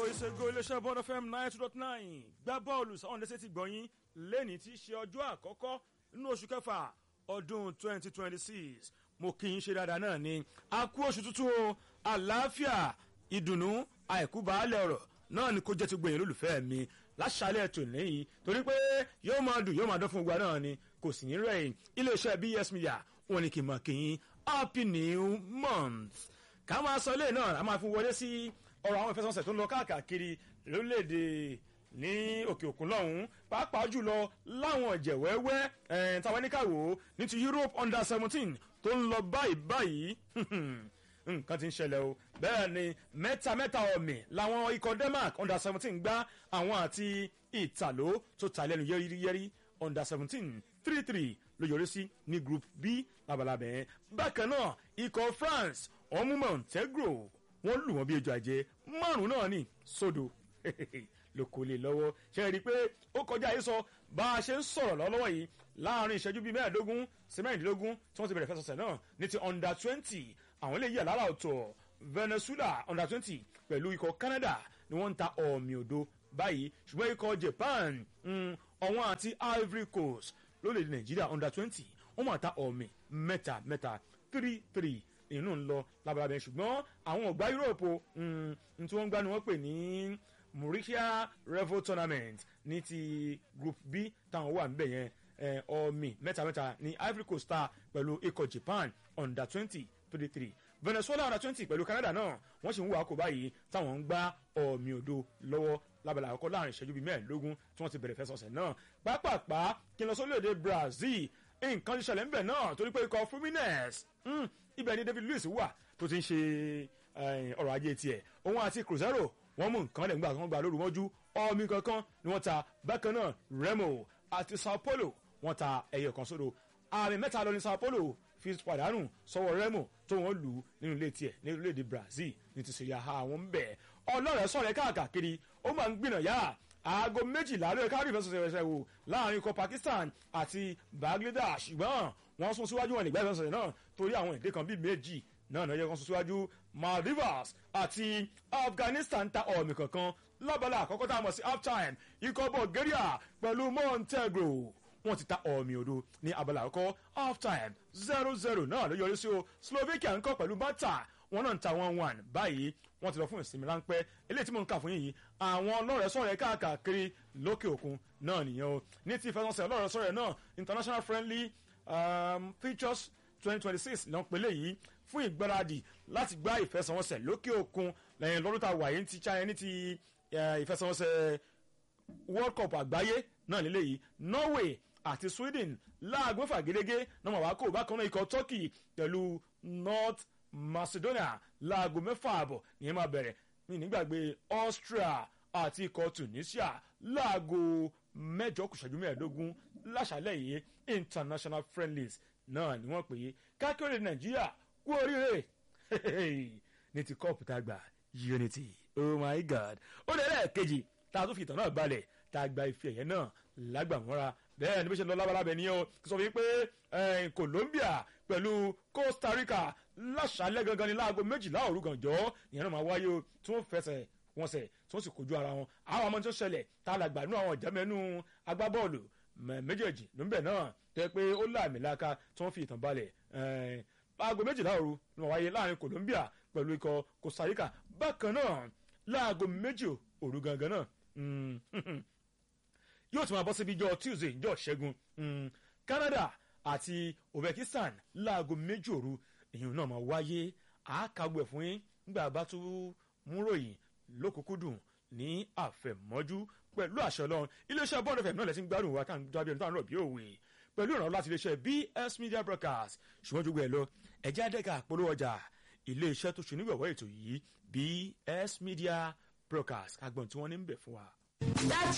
ìṣègùn iléeṣẹ́ bọ́ọ̀dọ̀ fm nine two dot nine gbá bọ́ọ̀lù sáwọn lẹ́sẹ̀ ti gbọ̀nyìn lẹ́ni tí í ṣe ọjọ́ àkọ́kọ́ nínú oṣù kẹfà ọdún twenty twenty six mo kì í ṣe dáadáa náà ni a kú oṣù tuntun o àlàáfíà ìdùnnú àìkú baálẹ̀ ọ̀rọ̀ náà ni kò jẹ́ ti gbẹ̀yìn lólùfẹ́ mi láṣálẹ̀ ètò lẹ́yìn torí pé yóò máa dùn yóò máa dán fún gbogbo náà ni kò sì ní rẹ̀ iléeṣẹ́ bs media wọn ni kì í mọ̀ kì í happy new month ká máa sọ ilé náà a máa fi wọlé sí ọ̀rọ̀ àwọn ìfẹsọ̀nsẹ̀ tó ń lọ káàkiri lórílẹ̀‐èdè ní òkè òkun lọ́hùn-ún pàápàá jùlọ láwọn ìjẹ̀wẹ́wẹ́ táwọn oníkàwò ní ti europe under seventeen tó ń lọ báyìí báyìí nǹkan ti ń ṣẹlẹ̀ o bẹ́ẹ̀ ni mẹ́ta mẹ́ta ọ̀mì làwọn ikọ̀ denmark under seventeen gbá àwọn àti ìtàló tó ta lẹ́nu yẹ́rìyẹ́rì under seventeen three three ló yọrí sí ní group b labalábẹ́ bákan náà ikọ̀ france ọmú montenegro wọ́n lù wọ́n bí ejò àjẹ́ márùn náà ní sódò ló kò lè lọ́wọ́ ṣe rí i pé ó kọjá yìí sọ bá a ṣe ń sọ̀rọ̀ lọ́wọ́ yìí láàrin ìṣẹ́jú bíi mẹ́ẹ̀ẹ́dógún sí mẹ́rìndínlógún tí wọ́n ti bẹ̀rẹ̀ fẹsọ̀sẹ̀ náà ní ti under twenty àwọn eléyìí àlàrà ọ̀tọ̀ venezuela under twenty pẹ̀lú ikọ̀ canada ni wọ́n ń ta ọ̀mì òdo báyìí ṣùgbọ́n ikọ̀ japan ọ̀wọ́n àti ivory coast lórílẹ̀‐èdè nàìjíríà under twenty wọ́n máa ta ọ̀mì mẹ́ta mẹ́ta three three inú ń lọ labalábẹ́ ṣùgbọ́n àwọn ọ̀gbá europe n tí wọ́n ń gbá ni wọ́n pè ní mauritius revo tournament ní ti group b táwọn wà níbẹ̀ yẹn ọ̀mì mẹ́tamẹ́ta ní ivory coast star pẹ̀lú ikọ̀ japan under twenty three three venezuela under twenty pẹ̀lú canada náà wọ́n sì ń wà kó báyìí táwọn ń gbá ọ̀mì òdo lọ́wọ́ lábẹ́lẹ̀ àkọ́kọ́ láàrin ìṣẹ́jú bíi mẹ́ẹ̀ẹ́dógún tí wọ́n ti bẹ̀rẹ̀ fẹsọ̀sẹ̀ náà pápápá kí n lọ sórílẹ̀-èdè brazil nǹkan ti ṣẹlẹ̀ ńbẹ̀ náà torí pé ikọ̀ fluminense ibẹ̀ ni david luiz wà tó ti ń ṣe ọrọ̀ ajé tiẹ̀ òun àti cruzeiro wọ́n mú nǹkan lẹ̀ ńgbà kan gbà lóru mọ́jú ọmọ kankan ni wọ́n ta bákan náà remo àti sao paulo wọ́n ta ẹyẹ kan sódò àmì mẹ́ta lọ ní sao paulo fi pàdánù sọ́wọ́ remo tó wọ́n lù ú nínú ilé tiẹ̀ ní orílẹ̀-èdè brazil ní ti sèyí àhà àwọn ń bẹ̀ ọlọ́rẹ̀ sọ̀rọ̀ káàkiri ó máa ń gbìnà yá aago méjìlá lóye káàdì ìfẹsọ̀sẹ̀ wò láàrin ikọ̀ pakistan àti bangladesh ṣùgbọ́n wọ́n sún síwájú wọn nígbà ìfẹsọ̀sẹ̀ náà torí àwọn èdè kan bíi méjì náà náà yẹ kó sún síwájú maldives àti afghanistan ta ọ̀mì kankan lábala àkọ́kọ́ tá a mọ̀ sí halftime ikọ̀ bulgaria pẹ̀lú montenegro wọ́n ti ta ọ̀mì òdo ní abala àkọ́kọ́ halftime zero zero náà ló yọrí sí o slovakia ń kọ́ pẹ̀lú bata wọn náà ń ta one one báyìí wọn ti lọ fún ìsinmi ráńpẹ́ eléyìí tí mò ń kà fún yìí àwọn ọlọ́rẹ̀ sọ̀rẹ̀ káàkiri lókè òkun náà nìyẹn o ní ti ìfẹsọ̀sẹ̀ ọlọ́rẹ̀ sọ̀rẹ̀ náà international friendly um, features twenty twenty six ló ń pè léyìí fún ìgbáradì láti gbá ìfẹsọ̀wọnsẹ̀ lókè òkun lẹ́yìn lọ́dún tá a wà yìí ti china ní ti ìfẹsọ̀wọnsẹ̀ world cup àgbáyé náà lélẹ́yìí norway àti sweden láago mẹ́fà gẹ́gẹ́ náà wà wá kó bákan náà ikọ̀ turkey pẹ̀lú north macedonia láago mẹ́fà àbọ̀ nìyẹn máa bẹ̀rẹ̀ ní nígbàgbé austria àti ikọ̀ tunisia láago mẹ́jọ kùsàjú mẹ́ẹ̀ẹ́dógún láṣálẹ̀ yìí international friendlies náà ni wọ́n pè é kákéré nàìjíríà kú oríire ní ti kọ́ọ̀pù tá a gbà unity oh my god ó lè lẹ́ẹ̀kejì tá a tún fi ìtàn náà balẹ̀ tá a gba ife ẹ̀yẹ náà lágbàmọ́ra bẹ́ẹ̀ ni bí ṣe lọ lábalábẹ́ ni ó sọ fún mi pé colombia pẹ̀lú costa rica láṣálẹ̀ gangan ní láago méjìlá òru gànjọ́ ìyẹn náà máa wáyé o tí wọ́n fẹsẹ̀ wọn sẹ̀ tí wọ́n sì kojú ara wọn àwọn ọmọ tó ṣẹlẹ̀ tá a là gbà nú àwọn ìjámẹ́nu agbábọ́ọ̀lù méjèèjì níbẹ̀ náà tẹ́ pé ó láàmì láka tí wọ́n fi ìtàn balẹ̀ láago méjìlá òru ni wọ́n wáyé láàrin colombia pẹ̀lú ikọ̀ costa rica bákan náà láago méjì òru gangan náà yóò tún máa bọ́ síbi ijọ́ tuesday ijọ́ ṣẹ́gun canada àti uzbekistan láago méjì òru èyàn náà máa wáyé àákàgbẹ̀ fún yín nígbà bá tún múròyìn lókùnkúndùn ní àfẹ̀mọ́jú pẹ̀lú àṣẹ ọlọ́run iléeṣẹ́ bọ́ọ̀dù fẹ̀mí náà lẹ́sìn gbádùn wa táwọn jábí ẹni táwọn náà bí òwe pẹ̀lú ìrànlọ́ láti iléeṣẹ́ bs media broadcast ṣùgbọ́n jogbo ẹ̀ lọ ẹ̀jẹ̀ àdẹ́gà polówó ọjà iléeṣẹ́ tó ṣe nígbàwọ́ ètò yìí bs media broadcast agbọ̀n tí wọ́n ní ń bẹ̀ fún wa.